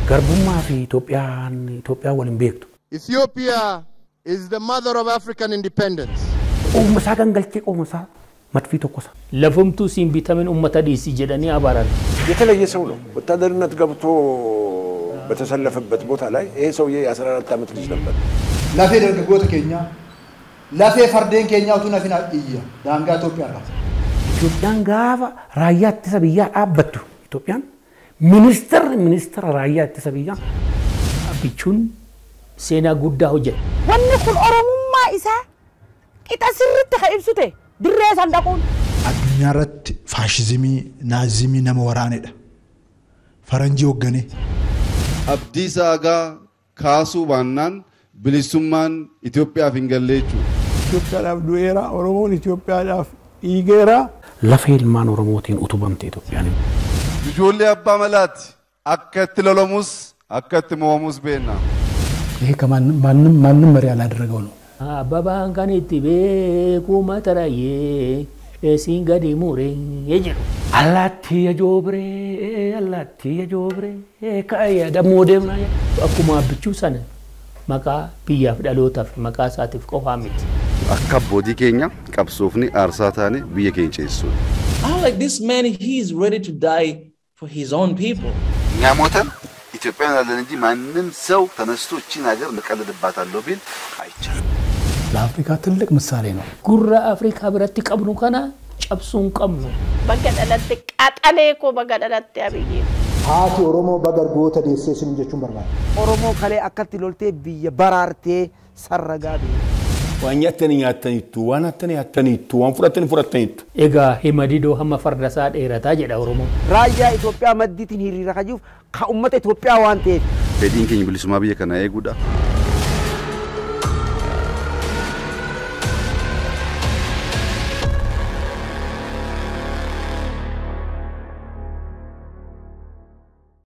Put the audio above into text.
Garbummaa fi Itoophiyaan Itoophiyaan waliin beektu. Ethiopia is the mother of African independence. Qooma isaa gangalchee qooma isaa madfii tokkosa. Lafumtuu siin bitamin uummata dhiisii jedhanii abaaran. የተለየ ሰው ነው። ወታደርነት ገብቶ በተሰለፈበት ቦታ ላይ ይሄ ሰውዬ የ14 ዓመት ልጅ ነበር። lafee dargaggoota keenyaa lafee fardeen keenyaa utuu nafin iyya daangaa Itoophiyaa irraa. Itoophiyaan gaafa raayyaa ittisa biyyaa dhaabbattu Itoophiyaan ministeerri ministeera raayyaa ittisa biyyaa Bichuun seenaa guddaa hojjete. Wanni kun Oromummaa isaa qixa sirriitti kan ibsu ta'e dirree sandaquun. addunyaa irratti faashizimii naazimii nama waraanedha. Faranjii hoogganee Abdiisaa Agaa kaasuu baannaan bilisummaan Itoophiyaaf hin galle jechuudha. Itoophiyaadhaaf du'eera Oromoon Itoophiyaadhaaf dhiigeera. lafee ilmaan Oromootiin utubamte Itoophiyaan. Ijoollee abbaa malaati akka itti lolamus akka itti moo'amus beekna. ይሄ ከማንም ማንም መሪ ያላደረገው ነው። Abbabaan kan itti beeku mata raayee siin gadi muree jedhu. Allaattii ajoobiree allaattii ajoobiree ka'ee dammoo deemna. Akkuma bichuu sana maqaa biyyaaf dhalootaaf maqaa isaatiif qofaa miti. Akka abbootii keenya qabsoofni aarsaa taane biyya keenya ceessuudha. I'm like, this man, he's ready to die for his own people. እኛ ሞተን ኢትዮጵያን ያለን እንጂ ማንም ሰው ተነስቶ እቺን ሀገር እንቀልድባታለሁ ቢል አይቻልም። ለአፍሪካ ትልቅ ምሳሌ ነው። Gurra Afrikaa biratti qabnu kana cabsuu hin qabnu. Bakka dhalatte qaxalee koo bakka dhalatte abiyyee. Haati Oromoo bagargoota deessee isin jechuun barbaada. Oromoo kalee akkatti loltee biyya baraartee sarragaa biyya. waan nyaatanii nyaataniittu waan hattanii hattaniittu waan fudhatanii fudhataniittu. Egaa hima didoo hamma farda isaa dheerataa jedha Oromoon. Raayyaa Itoophiyaa maddiitiin hiriira kajuuf kan uummata Itoophiyaa waan ta'eef. Fedhiin keenya bilisummaa biyya kanaa eeguudha.